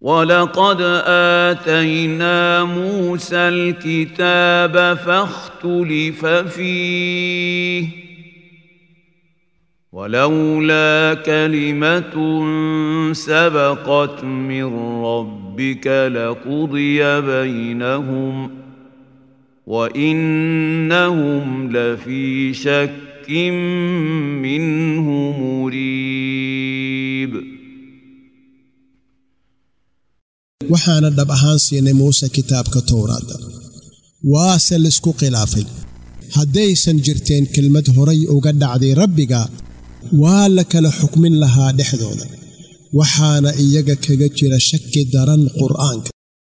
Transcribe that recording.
ولقد اتينا موسى الكتاب فاختلف فيه ولولا كلمه سبقت من ربك لقضي بينهم وانهم لفي شك منه مريب waxaana dhab ahaan siinay muuse kitaabka towraadda waase laisku khilaafay haddaysan jirteen kelmad horay uga dhacday rabbiga waa la kala xukmin lahaa dhexdooda waxaana iyaga kaga jira shaki daran qur'aanka